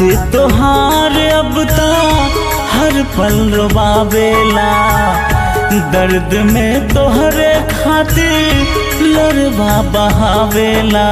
तोहार अब ता हर पल रोबावेला दर्द में तोहरे खातिर लड़वा बहावेला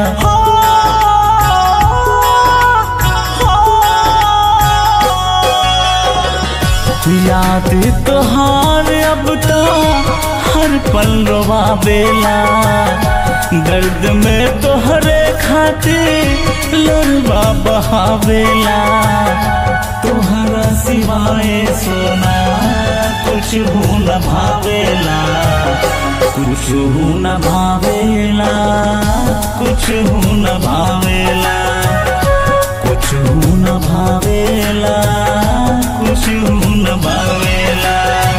याद तोहार अब तो हर पल रोवावेला दर्द में तोहरे खातिर लड़वा बहावेला तोहरा सिवाय सोना कुछ हो न भावेला कुछ हो न भावेला कुछ हो न भावेला कुछ हो न भावेला कुछ हो न भावेला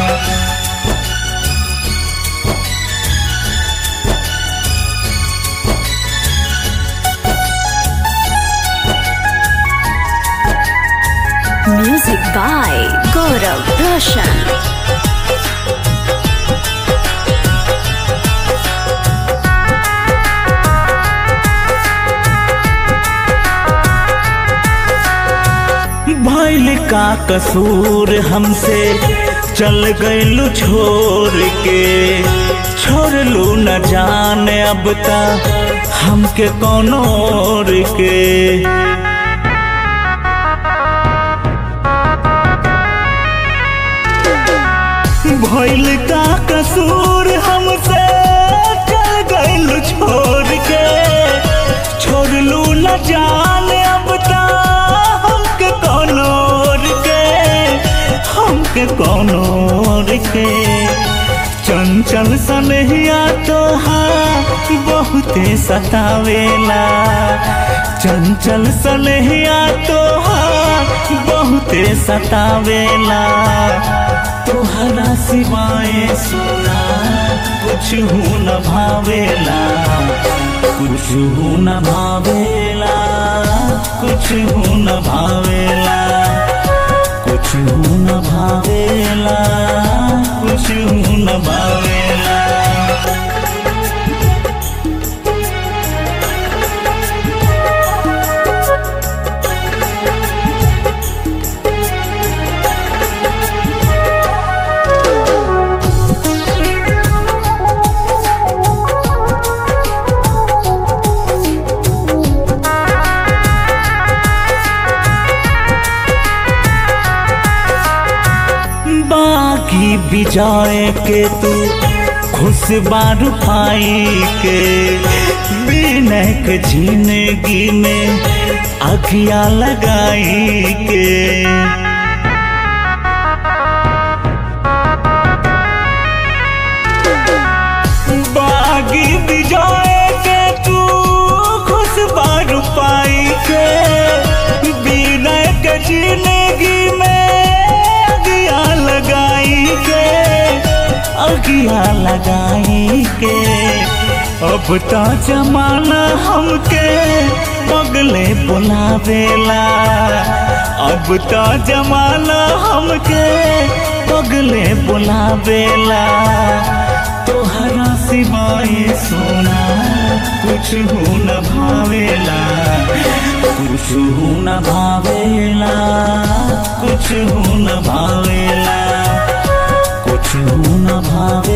Music by Gaurav Roshan. भैल का कसूर हमसे चल गइलू छोड़ के छोड़ लू न जाने अब तक हमके कौनो और के भइल का कसूर हमसे चल गइल छोड़ के छोड़ लू न जाने अब ता हमके कौन और के हमके कौन और के चंचल सनहिया तो बहुते सतावेला चंचल सनहिया तो बहुते सतावेला तोहरा सिवाय सोना कुछ हो न भावेला कुछ हो न भावेला कुछ हो न भावेला कुछ हो न भावेला कुछ हो न भावेला बाकी बिजाए के तू खुश बारू पाई के बिनय के जिंदगी में अखिया लगाई के बागी बिजाए के तू खुश बारू पाई के बिनय के जिंदगी में अगिया लगाई के अगिया लगाई के अब तो जमाना हमके पगले बुलावेला अब तो जमाना हमके पगले बुलावेला तोहरा सिवाय सोना कुछ हो न भावेला कुछ हो न भावेला कुछ हो न भावेला कुछ हो न भावेला